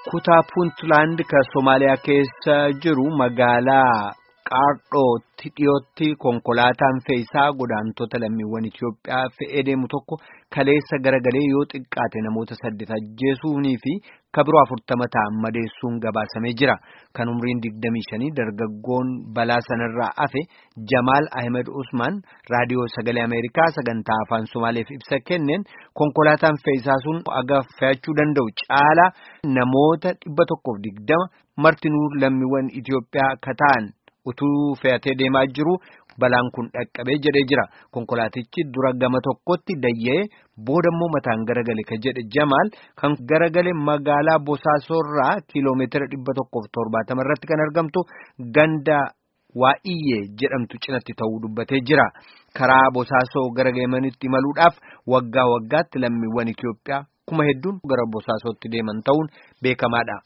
kutaa puuntland kan Somaaliyaa keessa jiru magaalaa Qaardhootti dhiyootti konkolaataan fe'isaa godaantota lammiiwwan Itoophiyaa fe'ee deemu tokko kaleessa garagalee yoo xiqqaate namoota saddeet ajjeesuunii fi kabiroo afurtama ta'an madeessuun gabaasamee jira. Kan umriin digdamii shanii dargaggoon balaa sanarraa hafe Jamaal Ahmed Usman raadiyoo sagalee Ameerikaa sagantaa afaan Somaaleef ibsa kenneen konkolaataan fe'isaa sun aga fe'achuu danda'u caalaa namoota dhibba tokkoof digdama martinuu lammiiwwan Itoophiyaa ka ta'an. utuu fe'atee deemaa jiru balaan kun dhaqqabee jedhee jira konkolaatichi dura gama tokkotti dayya'ee booda immoo mataan garagale ka jedhe jamaal kan garagale magaalaa bosaasorraa kiiloomeetira dhibba tokkoof torbaatama irratti kan argamtu ganda waa'iyyee jedhamtu cinatti ta'uu dubbatee jira karaa bosaasoo gara geemanitti imaluudhaaf waggaa waggaatti lammiiwwan Itoophiyaa kuma hedduun gara bosaasootti deeman ta'uun beekamaadha.